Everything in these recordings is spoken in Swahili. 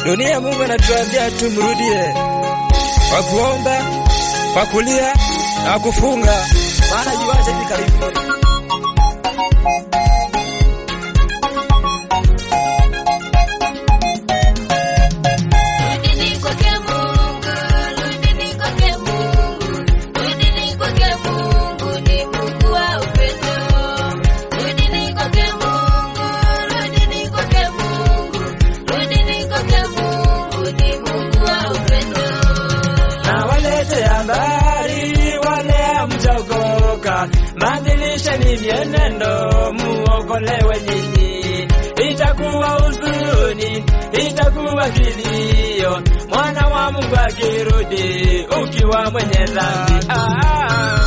Dunia Mungu anatuambia tumrudie kwa kuomba, kwa kulia na kufunga, maana yuaje hivi karibuni. Rudini kwake Mungu, rudini kwake Mungu, rudini kwake Mungu, ni Mungu wa upendo. Rudini kwake Mungu, rudini kwake Mungu, rudini kwake Mungu, ni Mungu wa upendo. na walete habari wale hamjaokoka, badilisheni mienendo muokolewe nyinyi. Itakuwa huzuni, itakuwa kilio, mwana wa Mungu akirudi ukiwa mwenye dhambi. Ah, ah.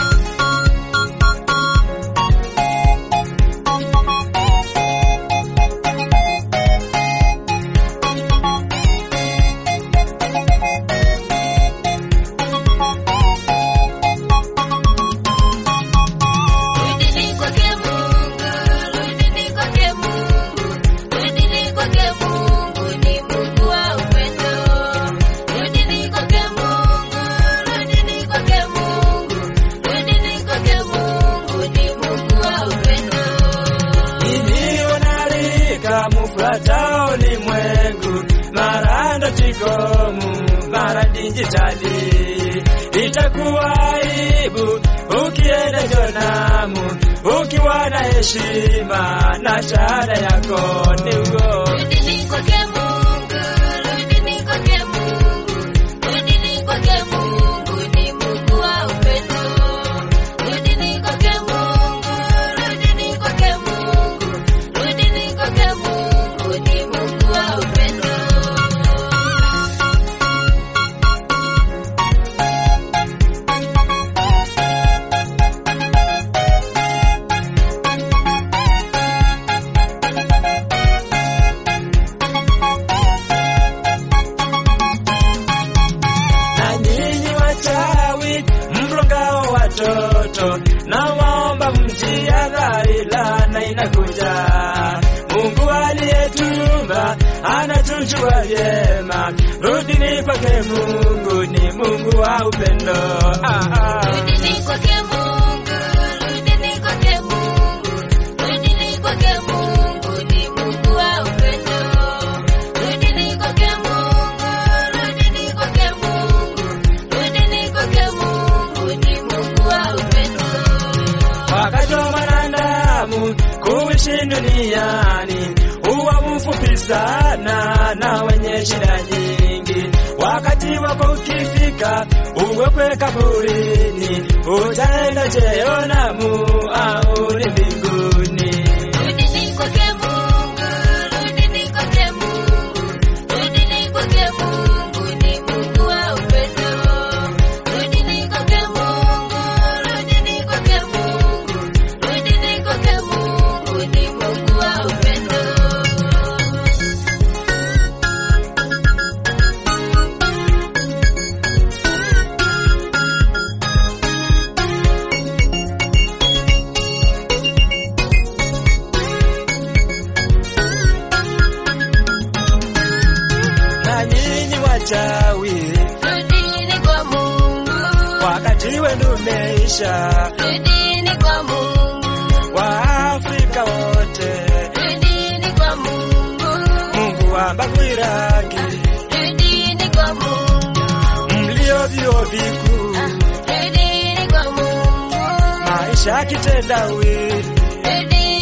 Rudini kwake Mungu, rudini kwake Mungu, rudini kwake Mungu, ni Mungu wa upendo. Rudini kwake Mungu, rudini kwake Mungu, rudini kwake Mungu, ni Mungu wa upendo. ilionarika mufuata ulimwengu, mara ndotigomu, mara dijitali. Itakuwa aibu ukienda Jonamu ukiwa na heshima na shahada yako ni ugo. Rudini kwake Mungu, rudini kwake Mungu, rudini kwake Mungu, ni Mungu wa upendo. Rudini kwake Mungu, rudini kwake Mungu, rudini kwake Mungu, ni Mungu wa upendo. na nyinyi wachawi mrongao watoto, na waomba mjihadhari, laana inakuja. Mungu aliyetumba anatujua vyema, rudini kwake Mungu, ni Mungu wa upendo. Ah, ah. Rudini kwake Mungu, rudini kwake Mungu, rudini kwake Mungu, ni Mungu wa upendo. Rudini kwake Mungu, rudini kwake Mungu, rudini kwake Mungu, ni Mungu wa upendo. Wakati wa mwanadamu kuishi duniani huwa mfupi sana na wenye shida nyingi. Wakati wako ukifika, uwekwe kaburini, utaenda Jehanamu au ni mbinguni. Rudini kwake Mungu, rudini kwake Mungu, rudini kwake Mungu, ni Mungu wa upendo. Rudini kwake Mungu, rudini kwake Mungu, rudini kwake Mungu, ni Mungu wa upendo. Na nyinyi wachawi, Rudini kwa Mungu, wakati wenu umeisha. rudini kwa Mungu, Waafrika wote, rudini kwa Mungu, Mungu wambagwi rangi, rudini kwa Mungu. mlio vyuo vikuu Rudini kwa Mungu, maisha kitendawili, rudini